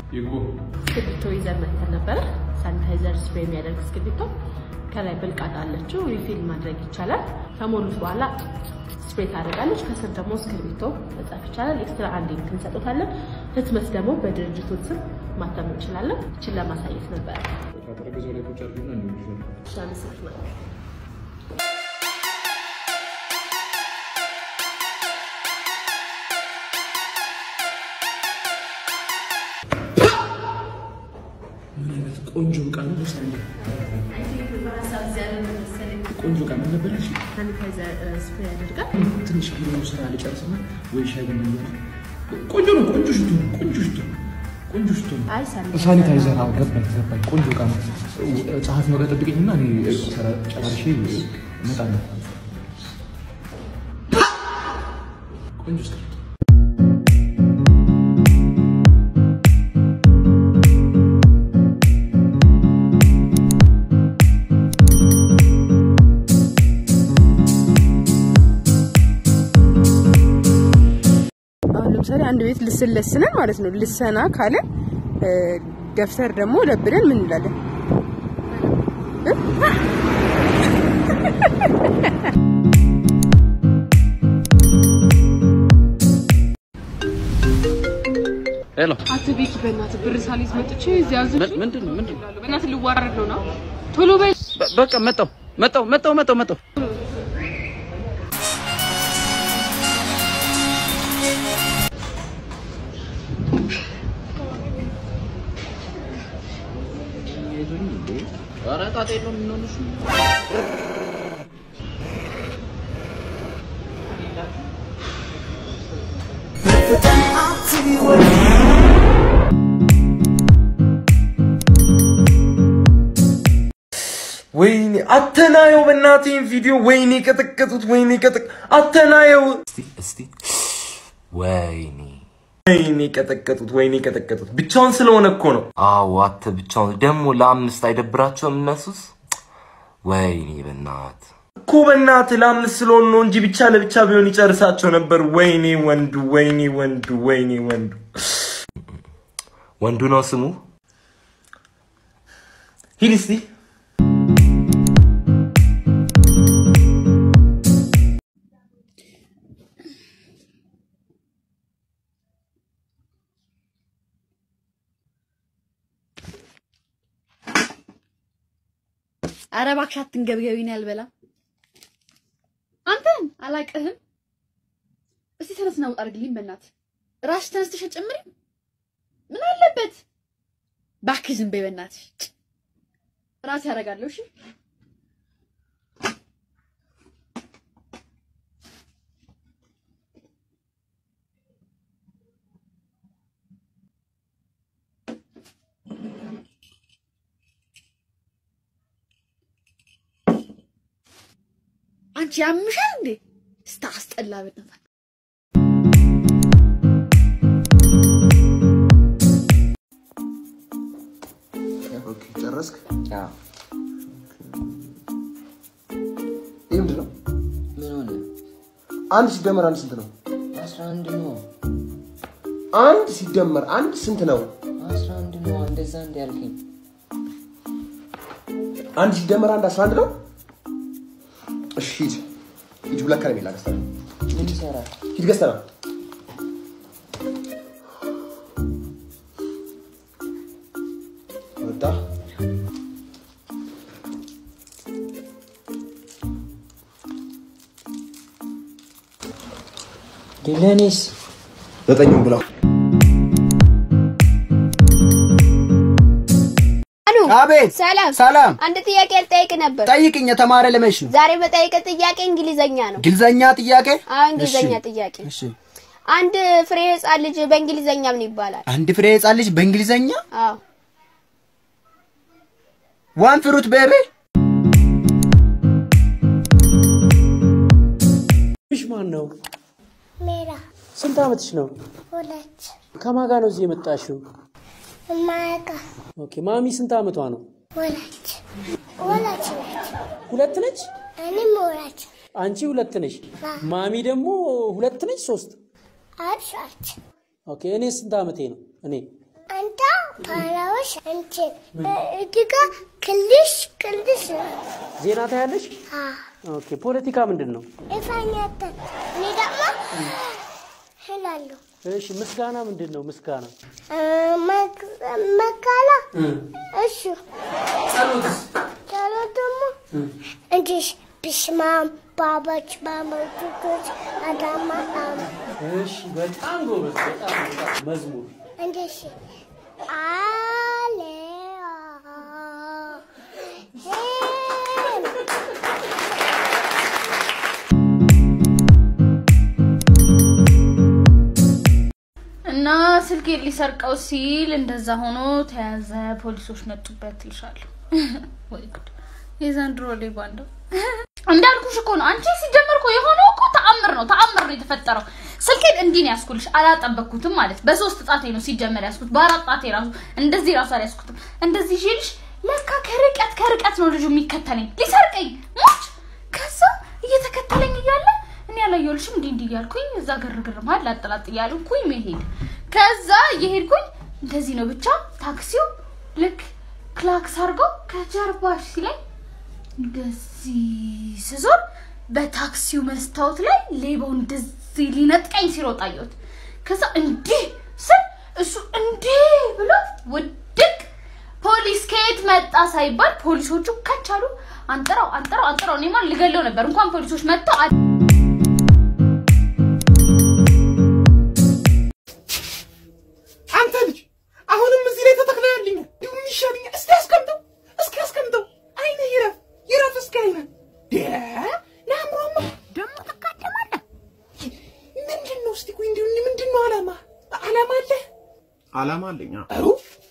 ይግቡ። እስክሪብቶ ይዘን መጥተን ነበረ። ሳኒታይዘር ስፕሬይ የሚያደርግ እስክሪብቶ ከላይ ብልቃጥ አለችው። ሪፊል ማድረግ ይቻላል። ከሞሉት በኋላ ስፕሬይ ታደርጋለች። ከስር ደግሞ እስክሪብቶ መጻፍ ይቻላል። ኤክስትራ አንድ ኢንክ እንሰጡታለን። ህትመት ደግሞ በድርጅቱ ስም ማተም እንችላለን። እችን ለማሳየት ነበረ። ከጠረጴዛው ላይ ቁጭ አድርጊና እንዲሁ እሺ፣ አመሰግናለሁ። ምን አይነት ቆንጆ እቃ ነው ደስ የሚል ቆንጆ እቃ ምን ነበር ያልሽኝ? ሳኒታይዘር ስፕሬይ ያደርጋል። ትንሽ ቢሮ ስራ ልጨርስና ወይ ሻይ ቡና እያለ ቆንጆ ነው። ቆንጆ ሽቶ ነው። ቆንጆ ሽቶ ነው። ቆንጆ ሽቶ ነው። አይ ሳኒታይዘር ሳኒታይዘር አዎ፣ ገባኝ ገባኝ። ቆንጆ እቃ ነው። ጸሐፊ ነው ጋር ጠብቀኝና እኔ ስራ ጨራርሼ እመጣለሁ። ቆንጆ እስክሪብቶ አሁን ለምሳሌ አንድ ቤት ልስን ለስነን ማለት ነው። ልሰና ካለ ደብተር ደግሞ ለብለን ምን እንላለን? እ? ሄሎ አቶ ቤኪ በእናትህ ብር ሳልይዝ መጥቼ እዚህ ያዙ ምንድን ነው ምንድን ነው? በእናትህ ልዋረድ ነው ነው ቶሎ በይ። በ- በቃ መጣሁ መጣሁ መጣሁ መጣሁ መጣሁ ኧረ ጣጣ የለውም የምንሆንሽ ወይኔ አተናየው በእናቴን ቪዲዮ ወይኔ ቀጠቀጡት ወይኔ ቀጠቅ አተናየው እስቲ እስቲ ወይኔ ወይኔ ቀጠቀጡት ወይኔ ቀጠቀጡት ብቻውን ስለሆነ እኮ ነው አዎ አተ ብቻውን ደግሞ ለአምስት አይደብራቸውም እነሱስ ወይኔ በናት እኮ በእናትህ ለአምስት ስለሆኑ ነው እንጂ ብቻ ለብቻ ቢሆን ይጨርሳቸው ነበር ወይኔ ወንዱ ወይኔ ወንዱ ወይኔ ወንዱ ወንዱ ነው ስሙ ሂድ እስቲ ኧረ እባክሽ አትንገብገቢኝ፣ አልበላም። አንተን አላቅህም። እስቲ ተነስና ውጣ አድርግልኝ፣ በእናትህ ራስሽ ተነስተሽ ጨምሪ። ምን አለበት? እባክህ ዝም በይ በእናትሽ። ራሴ ያደርጋለሁ። እሺ አንቺ ያምሻል እንዴ? ስታስጠላ በእናትህ። ኦኬ ጨረስክ? ይህ ምንድን ነው? ምን ሆነ? አንድ ሲደመር አንድ ስንት ነው? አስራ አንድ ነው። አንድ ሲደመር አንድ ስንት ነው? አስራ አንድ ነው። እንደዛ እንዲ ያልከኝ አንድ ሲደመር አንድ አስራ አንድ ነው? እሺ ሂድ ሂድ፣ ሁለት ከረሜላ ገዝተህ ና። ምን ይሰራል? ሂድ ገዝተህ ና። ወጣ ለእኔስ ዘጠኙን ብለው አሉ አቤት ሰላም ሰላም። አንድ ጥያቄ ልጠይቅ ነበር። ጠይቅኝ። የተማረ ለመች ነው? ዛሬ በጠይቅ ጥያቄ እንግሊዘኛ ነው። እንግሊዘኛ ጥያቄ? አዎ እንግሊዘኛ እሺ፣ ጥያቄ። እሺ። አንድ ፍሬ ህጻን ልጅ በእንግሊዘኛ ምን ይባላል? አንድ ፍሬ ህጻን ልጅ በእንግሊዘኛ አዎ ዋን ፍሩት ቤቢ ሽ ማን ነው? ሜራ ስንት ዓመትሽ ነው? ሁለት ከማን ጋር ነው እዚህ የመጣሽው? ማያውቃ ኦኬ ማሚ ስንት ዓመቷ ነው? ወላጅ ወላጅ ነች። ሁለት ነች? እኔም ወላጅ አንቺ ሁለት ነሽ? አዎ። ማሚ ደግሞ ሁለት ነች? ሶስት? አርሻች ኦኬ እኔ ስንት ዓመቴ ነው? እኔ አንተ ፓራዎች እንትን እዚህ ጋ ክልሽ ክልሽ ነው። ዜና ታያለሽ? አ ኦኬ። ፖለቲካ ምንድን ነው? ኢፋኛተን እኔ ደግሞ እላለሁ እሺ። ምስጋና ምንድን ነው? ምስጋና መካላ እሱ ጸሎት ደግሞ እንዲህ ብስማም ባባች ባመቱቶች አዳማ አም እሺ። በጣም ጎበዝ። በጣም በጣም መዝሙር እንደሽ አሌ እና ስልኬን ሊሰርቀው ሲል እንደዛ ሆኖ ተያዘ። ፖሊሶች መጡበት እልሻለሁ። ወይ ጉድ! የዘንድሮ ሌባ እንደው እንዳልኩሽ እኮ ነው። አንቺ ሲጀመር እኮ የሆነው እኮ ተአምር ነው፣ ተአምር ነው የተፈጠረው። ስልኬን እንዲህ ነው ያስኩልሽ፣ አላጠበቅኩትም ማለት በሶስት ጣቴ ነው ሲጀመር ያስኩት፣ በአራት ጣቴ ራሱ እንደዚህ ራሱ አልያዝኩትም። እንደዚህ ይዤልሽ ለካ ከርቀት ከርቀት ነው ልጁ የሚከተለኝ ሊሰርቀኝ ሞች። ከዛ እየተከተለኝ እያለ እኔ ያላየሁልሽም እንዲህ እንዲህ እያልኩኝ እዛ ግርግር መሀል ላጠላጥ እያልኩኝ መሄድ ከዛ እየሄድኩኝ እንደዚህ ነው ብቻ ታክሲው ልክ ክላክስ አድርገው ከጀርባሽ ሲለኝ እንደዚህ ስዞር በታክሲው መስታወት ላይ ሌባው እንደዚህ ሊነጥቀኝ ሲሮጥ አየሁት። ከዛ እንዲህ ስል እሱ እንዲህ ብሎ ውድቅ ፖሊስ ከየት መጣ ሳይባል ፖሊሶቹ ከቻሉ አንጥረው አንጥረው አንጥረው እኔማ ልገለው ነበር። እንኳን ፖሊሶች መጥተው አ- አንተ ልጅ አሁንም እዚህ ላይ ተተክለህልኝ እንዲሁ ይሻልኛል። እስኪ አስቀምጠው፣ እስኪ አስቀምጠው። አይነ ይረፍ ይረፍ፣ እስኪ አይነ ለአእምሮማ ደግሞ ትቃደማለህ። ምንድን ነው እስቲ ቆይ፣ እንዲሁ ምንድን ነው አላማ አላማ አለ አላማ አለኝ። አሩ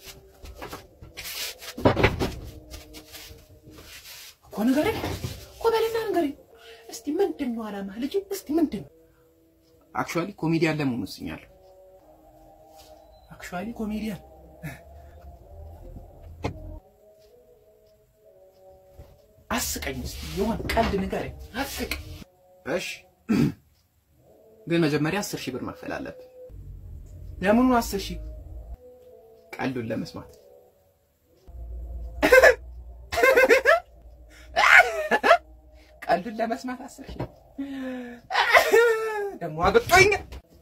እኮ ንገረኝ እኮ በልና ንገረኝ እስቲ ምንድን ነው አላማ ልጅ? እስቲ ምንድን ነው? አክቹዋሊ ኮሜዲያን ለመሆን ወስኛለሁ። አክቹዋሊ ኮሜዲያን አስቀኝ እስቲ የሆነ ቀልድ ንገረኝ፣ አስቅ። እሺ፣ ግን መጀመሪያ አስር ሺህ ብር መክፈል አለብን። ለምኑ አስር ሺህ ቀልዱን ለመስማት ቀልዱን ለመስማት አስር ሺህ ደግሞ አገጦኝ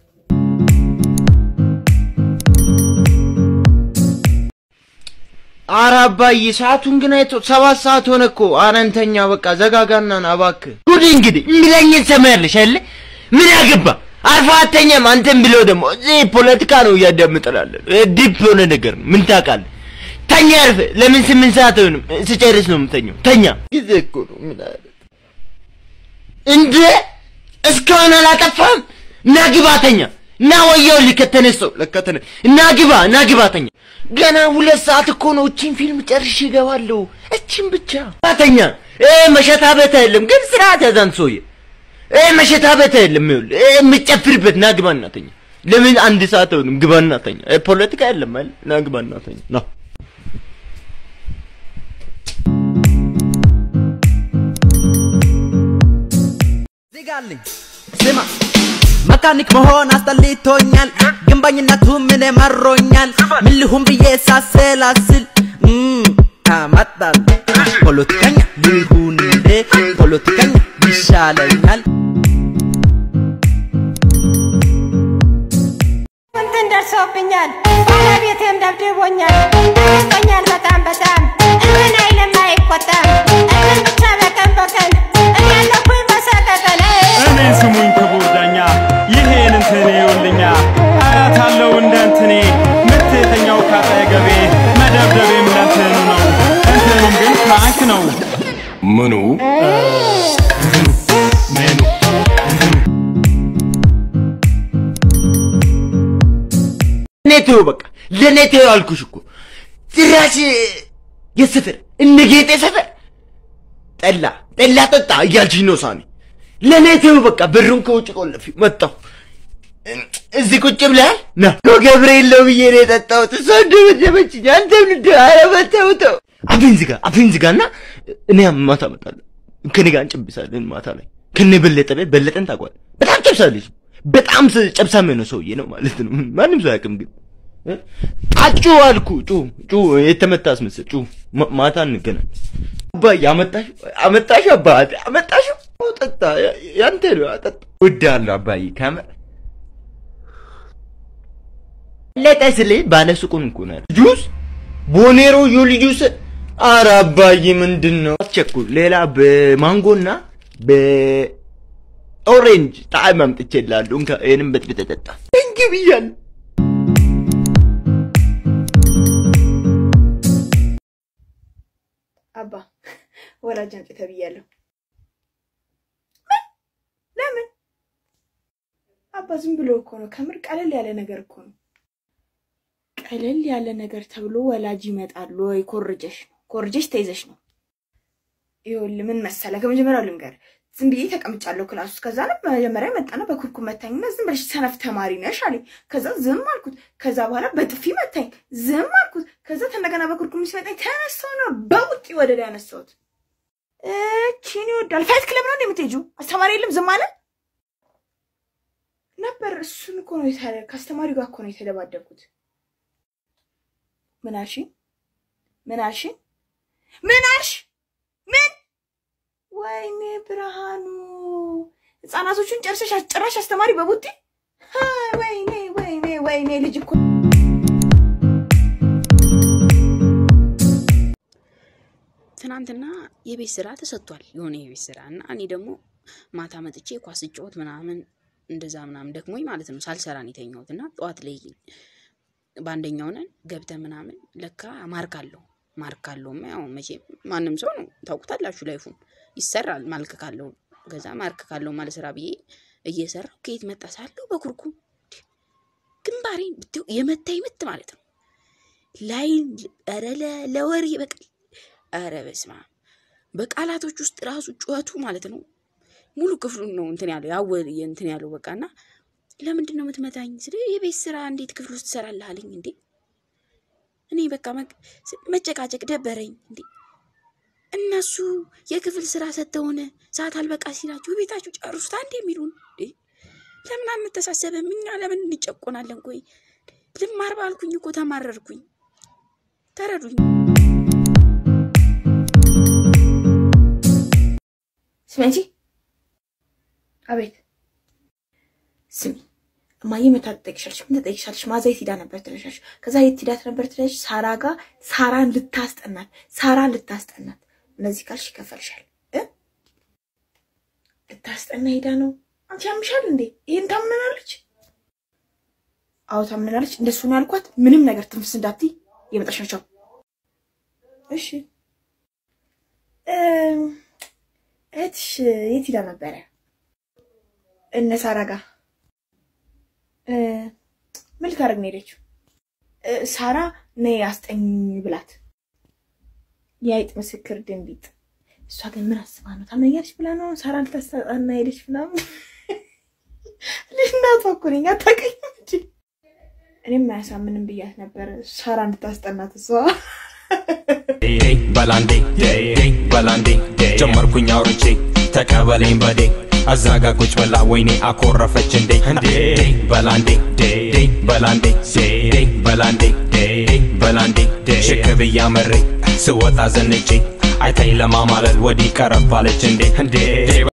ኧረ አባዬ ሰዓቱን ግን አይቶ ሰባት ሰዓት ሆነ እኮ። ኧረ እንተኛ በቃ ዘጋጋና ና እባክህ። ጉድ እንግዲህ የሚለኝን ሰማያለሽ አይደለ? ምን ያገባ አርፋ አተኛም። አንተም ብለው ደግሞ እዚህ ፖለቲካ ነው እያዳምጠላለን። ዲፕ የሆነ ነገር ነው። ምን ታውቃለህ? ተኛ አርፈ። ለምን ስምንት ሰዓት አይሆንም? ስጨርስ ነው የምተኛው። ተኛ። ጊዜ እኮ ነው። ምን አለ እንደ እስካሁን አላጠፋም። ና ግባ ተኛ። ና ወየው ከተነሳው ለከተነ እና ግባ እና ግባ ተኛ። ገና ሁለት ሰዓት እኮ ነው። እቺን ፊልም ጨርሼ እገባለሁ። እቺን ብቻ ተኛ። እ መሸታ ቤት አይደለም ግን ስርዓት ያዛን ሰውዬ እ መሸታ ቤት አይደለም። ይኸውልህ እ የምትጨፍርበት ና ግባ እና ተኛ። ለምን አንድ ሰዓት አይሆንም? ግባ እና ተኛ። እ ፖለቲካ የለም አይደል? ና ግባ እና ተኛ። ና ዜጋልኝ ስማ መካኒክ መሆን አስጠልቶኛል፣ ግንባኝነቱ ምን መሮኛል። ምን ልሁን ብዬ ሳሰላስል እም፣ አመጣል ፖለቲከኛ ልሁን እንዴ ፖለቲከኛ ይሻለኛል። እንትን ደርሶብኛል፣ ባለቤቴም ደብድቦኛል፣ ጠይቆኛል በጣም በጣም እምን አይልም አይቆጣም፣ እምን ብቻ በቀን በቀን እኔ ያለኩኝ በሰቀቀለ እኔን ስሙኝ ክቡር ዳኛ፣ ይሄን እንትን ይውልኛ አያት አለው እንደ እንትኔ ምትተኛው ካጠገቤ መደብደቤም ለእንትኑ ነው፣ እንትኑም ግን ፍራንክ ነው። ምኑ ለኔ ተይው በቃ ለኔ ተይው አልኩሽ እኮ ጭራሽ የሰፈር እነ ጌጤ ሰፈር ጠላ ጠላ ጠጣ እያልሽኝ ነው ሳሚ ለኔ ተይው በቃ በሩን ከውጭ ቆለፊው መጣሁ እዚህ ቁጭ ብለሃል ና ገብርኤል ነው ብዬ ነው የጠጣሁት እሷ እንደመደበችኝ አንተም እንደ ኧረ በተው ተው አፌን ዝጋ አፌን ዝጋና እኔ ማታ እመጣለሁ ከኔ ጋር እንጨብሳለን ማታ ላይ ከነ በለጠ ቤት በለጠን ታውቀዋለህ በጣም ጨብሳለች በጣም ጨብሳም የሆነ ሰውዬ ነው ማለት ነው ማንም ሰው አያውቅም ግን አጩ አልኩ ጩ ጩ የተመታ አስመስል ጩ ማ- ማታ እንገናኝ። አባዬ አመጣሽ አመጣሽ አባቴ አመጣሽ ጠጣ ያንተ ነው ጠጣ እወድሃለሁ አባዬ ከምር ለጠ ስልህ ባለ ሱቁን እኮ ነው ያለው። ጁስ ቦኔሮ ዩሊ ጁስ ኧረ አባዬ ምንድን ነው አስቸኩል ሌላ በማንጎና በኦሬንጅ ጣዕም አምጥቼልሃለሁ እንካ ይሄንን በጥብጠህ ጠጣ እንግ ብያለሁ አባ ወላጅ አምጪ ተብያለሁ። ምን? ለምን? አባ ዝም ብሎ እኮ ነው። ከምር ቀለል ያለ ነገር እኮ ነው። ቀለል ያለ ነገር ተብሎ ወላጅ ይመጣል ወይ? ኮርጀሽ ነው ኮርጀሽ ተይዘሽ ነው። ይኸውልህ ምን መሰለህ፣ ከመጀመሪያው ልንገርህ፣ ዝም ብዬ ተቀምጫለሁ ክላስ ውስጥ። ከዛ ነው መጀመሪያ መጣና በኩርኩም መታኝና ዝም ብለሽ ሰነፍ ተማሪ ነሽ አለኝ። ከዛ ዝም አልኩት። ከዛ በኋላ በጥፊ መታኝ፣ ዝም አልኩት። ከዛ እንደገና በኩርኩም ሲመታኝ ተነሳው ነው በውጤ ወደ ላይ ያነሳሁት። እቺን ይወዳል። ፋይት ክለብ ነው እንደምትሄጂው? አስተማሪ የለም ዝም አለ ነበር። እሱን እኮ ነው የታለ ከአስተማሪው ጋር እኮ ነው የተደባደብኩት። ምን አልሽኝ? ምን አልሽኝ? ምን አልሽ? ምን? ወይኔ ብርሃኑ፣ ህፃናቶቹን ጨርሰሽ ጭራሽ አስተማሪ በቡጢ ሀ፣ ወይኔ ወይኔ ወይኔ ልጅ እኮ ትናንትና የቤት ስራ ተሰጥቷል፣ የሆነ የቤት ስራ እና እኔ ደግሞ ማታ መጥቼ ኳስ ስጫወት ምናምን እንደዛ ምናምን ደክሞኝ ማለት ነው ሳልሰራ ነው የተኛሁት እና ጠዋት ላይ በአንደኛው ነን ገብተን ምናምን ለካ ማርክ አለው ማርክ አለውማ ያው መቼም ማንም ሰው ነው ታውቁታላችሁ፣ ላይፉን ይሰራል ማልክ ካለው ገዛ ማርክ ካለው ማለት ስራ ብዬ እየሰራው ከየት መጣ ሳለው በኩርኩም ግንባሬን ብትው የመታኝ ምት ማለት ነው ላይ ኧረ ለ- ለወሬ በቃ ኧረ በስመ አብ በቃላቶች ውስጥ ራሱ ጩኸቱ ማለት ነው ሙሉ ክፍሉን ነው እንትን ያለው ያወ እንትን ያለው በቃ እና ለምንድን ነው የምትመታኝ? ስለ የቤት ስራ እንዴት ክፍል ውስጥ ትሰራለህ አለኝ። እንዴ እኔ በቃ መቅ- ስ- መጨቃጨቅ ደበረኝ። እንዴ እነሱ የክፍል ስራ ሰጥተውን ሰዓት አልበቃ ሲላችሁ ቤታችሁ ጨርሱት አንድ የሚሉን እንዴ ለምን አንተሳሰብም? እኛ ለምን እንጨቆናለን? ቆይ ልማር ባልኩኝ እኮ ተማረርኩኝ። ተረዱኝ። ስሚ አንቺ። አቤት ስሚ፣ እማዬ መታ ትጠይቅሻለች። ምን ትጠይቅሻለች? ማዛ የት ሄዳ ነበር ትለሻለች። ከዛ የት ሄዳ ነበር ትለሽ፣ ሳራ ጋር ሳራን ልታስጠናት ሳራን ልታስጠናት። እነዚህ ካልሽ ይከፈልሻል እ ልታስጠና ሄዳ ነው። አንቺ ያምሻል እንዴ? ይሄን ታምነናለች? አዎ ታምነናለች። እንደሱ ነው ያልኳት። ምንም ነገር ትንፍስ እንዳትይ የመጣሽ ናቸው። እሺ እም፣ እህትሽ የት ሄዳ ነበረ? እነ ሳራ ጋር እ፣ ምን ልታደርግ ነው ሄደችው? እ፣ ሳራ ነይ አስጠኝ ብላት የአይጥ ምስክር ድንቢጥ። እሷ ግን ምን አስባ ነው ታመኛለች ብላ ነው ሳራ ልታስጠና ሄደች ምናምን። ልናቷ እኮ ነኝ አታውቅኝም እንጂ እኔም አያሳምንም ብያት ነበር ሳራ እንድታስጠናት እሷ በላንዴ በላንዴ ጀመርኩኝ አውርቼ ተቀበለኝ በዴ አዛጋ ቁጭ ብላ ወይኔ አኮረፈች እንዴ እንዴ በላንዴ በላንዴ በላንዴ በላንዴ ሽክ ብያ መሬ ስወጣ ዘንጬ አይታኝ ለማማለል ወዲህ ቀረባለች እንዴ እንዴ